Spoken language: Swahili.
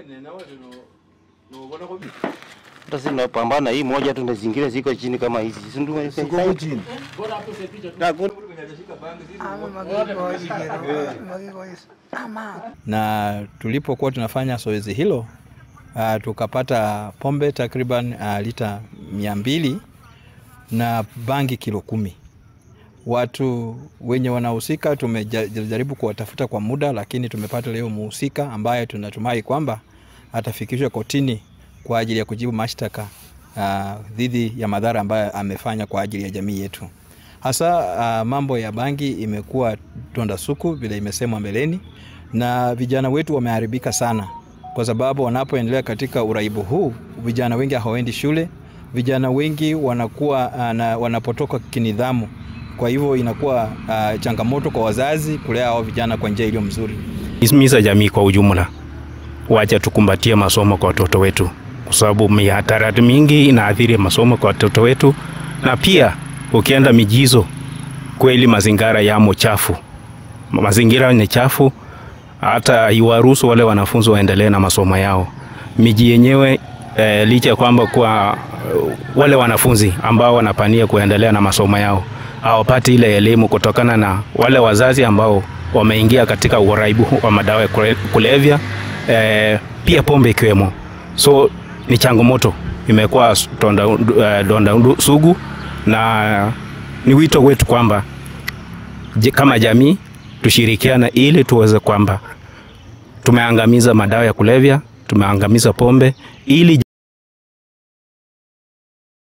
Hata sisi tunapambana hii moja tu na zingine ziko chini kama hizi. Si ndio? Siko chini. na tulipokuwa tunafanya zoezi hilo uh, tukapata pombe takriban uh, lita mia mbili na bangi kilo kumi. Watu wenye wanahusika tumejaribu kuwatafuta kwa muda, lakini tumepata leo muhusika ambaye tunatumai kwamba atafikishwa kotini kwa ajili ya kujibu mashtaka uh, dhidi ya madhara ambayo amefanya kwa ajili ya jamii yetu. Hasa uh, mambo ya bangi imekuwa donda suku vile imesemwa mbeleni, na vijana wetu wameharibika sana, kwa sababu wanapoendelea katika uraibu huu, vijana wengi hawaendi shule, vijana wengi wanakuwa uh, na, wanapotoka kinidhamu. Kwa hivyo inakuwa uh, changamoto kwa wazazi kulea hao vijana kwa njia iliyo mzuri. Himiza jamii kwa ujumla, wacha tukumbatie masomo kwa watoto wetu, kwa sababu mihadarati mingi inaathiri masomo kwa watoto wetu, na pia ukienda mijizo, kweli mazingira yamo chafu, mazingira ni chafu, hata iwaruhusu wale wanafunzi waendelee na masomo yao. Miji yenyewe eh, licha ya kwamba kwa uh, wale wanafunzi ambao wanapania kuendelea na masomo yao hawapati ile elimu kutokana na wale wazazi ambao wameingia katika uraibu wa madawa ya kule- kulevya eh, pia pombe ikiwemo. So ni changamoto, imekuwa donda, eh, donda undu- sugu, na ni wito wetu kwamba je- kama jamii tushirikiane ili tuweze kwamba tumeangamiza madawa ya kulevya, tumeangamiza pombe ili